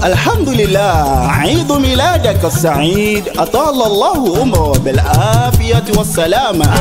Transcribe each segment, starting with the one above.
الحمد لله عيد ميلادك السعيد أطال الله عمره بالعافية والسلامة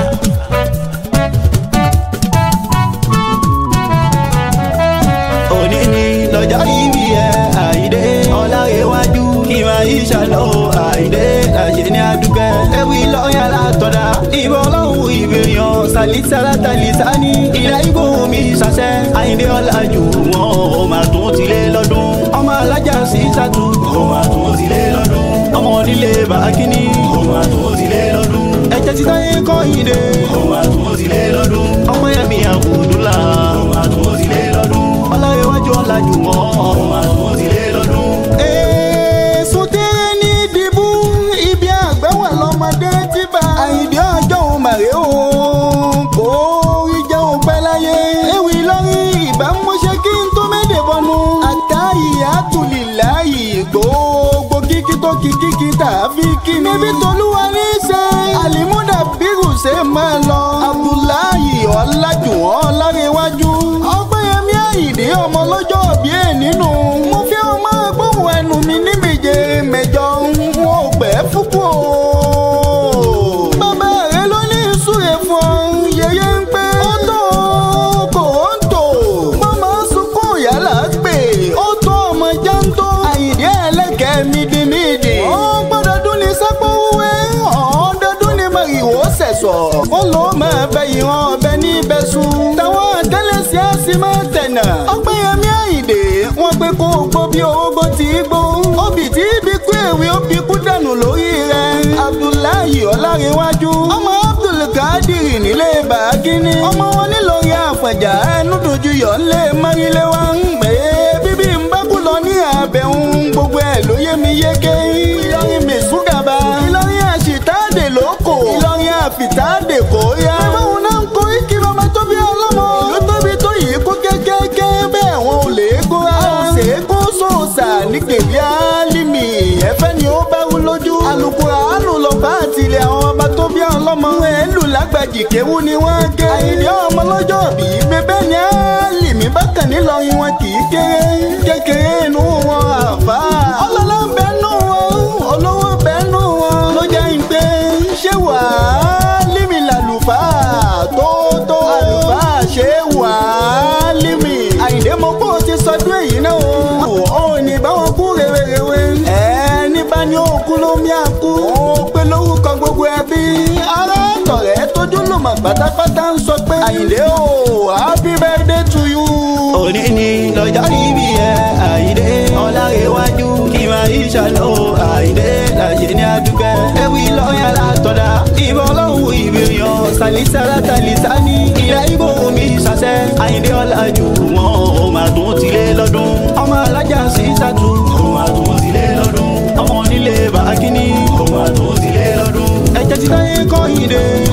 òní ni lọ́jọ́ ìbí ẹ àìdé ọláyéwájú kí máa yí ṣàlọ́ àìdé àṣẹ ní adúgbẹ́ ewì lọ́yà látọ̀dá ìbọn ọlọ́run ìbèèyàn sàlísàlá tàlísàní ilẹ̀ ìbò mi ṣàṣẹ àìdé ọ̀làjú wọn ò máa tún tilé lọ́dún ọmọ alájà sí sàtú ò máa tún tilé lọ́dún ọmọ onílé bàákíní ò máa tún tilé lọ́dún ẹ̀jẹ̀ ti táyé kọ́ ìdè ò máa tún tilé lọ́dún ọmọ yẹmi àbùdúlà ò máa tún tilé lọ́dún ọláyéwájú ọ̀làjú wọn ò máa tún tilé lọ́dún. èso tẹ́rẹ́ ní ìdìbò ibi àgbẹ̀wò lọ́mọdé ti bá àyìndé ọjọ́ òun màrè o kò rí jẹun pẹ́ láyé ewì lórí ìbámuṣe kí n tó méde bọnu àtàyè àtúlìláyè gbogbo kíkí tó kí kíkí tàbí kí ni níbi tolúwa ní í ṣe àlìmúdà bírù ṣe máa lọ abdullahi ọ̀làjùwọ̀n ọ̀làrẹ̀wájú ọgbẹ́yẹmí àyìndé ọmọ lọ́jọ́ òbí ẹ̀ nínú mo fi ọmọ gbóhùn ẹnu mi ní méje mẹ́jọ n ò pẹ́ fúkú o. bàbá rẹ ló ní ìsúre fún ọ yẹyẹ ń pé ó tó kò ó ń tò mọ́mọ́ sunkún yàrá pé ó tó ọmọ jántó àyìndé ẹlẹ́kẹ̀ẹ́ mídìmídì. ó gbọ́dọ̀ dún ní sápó wúwẹ́ ọ̀ọ́dọ́dún ní màrìwò sẹ̀sọ̀ ó ló máa bẹ ìran ọbẹ̀ ní ibẹ̀sùn táwọn àtẹ́lẹsí á sì máa tẹ̀nà. ọgbẹ́yẹmí àyìndé wọ́n pé kó o gbó bí orógbó tí í gbó. obì tí ibi kú èwe ó bí kú dànù lórí rẹ̀. abdullahi ọlárẹ̀wájú ọmọ abdulkadiri nílé bàákíní. ọmọ wọn nílòrí àfọ̀jà ẹnu dojú yọ̀ ńlẹ̀ márílẹ̀ wá ń pè é bíbí ń bá kú lọ ní àbẹ̀hún gbogbo ẹ̀ ló yé mi yéké. ìlọrin mẹ̀sùgàbà ìlọrin àṣìtáàdè lóko ìlọrin àfìtáàdè kò yá. báwọn náà ń kó ikí bàbá tó bí ọlọ́mọ. ìlú tóbi tó yìí kó kékéké bẹ́ẹ̀ wọn ò lè kó ra. a ò ṣe é kó sòòsà ní gbèbí álímì ẹ̀fẹ́ ni ó bá wú lójú. alukura alu lọ bá àtìlẹ̀ àwọn ọba tó bí ọlọ́mọ. wọn ẹ̀ lù lágbàjì kéwú ni wọ́n gé. àyìnbí ọmọ lọ́jọ́ bí bẹ́bẹ́ ni álímì bákan nílọrin wọn kì í kéré. kékeré inú wọn àfà. ọlọ́lá ń bẹ nù wọn olówó bẹ nù wọn. ló jẹ́ ìgbé ṣé wàá límì làlùfáà tó tó. àlùfáà ṣé wàá límì. àyìndé mo kó o ti sọdún èyí náà o. ó ní báwọn kú rèwerèwe. ẹ ní bá ní òkú ló mí àkú. ó pé lórúkọ gbogbo ẹbí. ará tọ̀rẹ́ tójú lùmọ̀ pátápátá ń sọ pé. àyìndé o happy birthday to you. òní ni lọ́jọ́ ìbí ẹ àìdé ọlárẹ̀wájú kí máa yí ṣàlọ́ àìdé làṣẹ ní adúgbẹ́ ewì lọ́yà látọ̀dá ìbọn ọlọ́run ìbèèyàn sàlísàlá tàlísàní ilẹ̀ ìbò mi ṣàṣẹ àìdé ọ̀làjú wọn ò máa tún tilé lọ́dún ọmọ alájà sí sàtú ò máa tún tilé lọ́dún ọmọ onílé bàákíní ò máa tún tilé lọ́dún ẹ̀jẹ̀ ti táyé kọ́ ìdè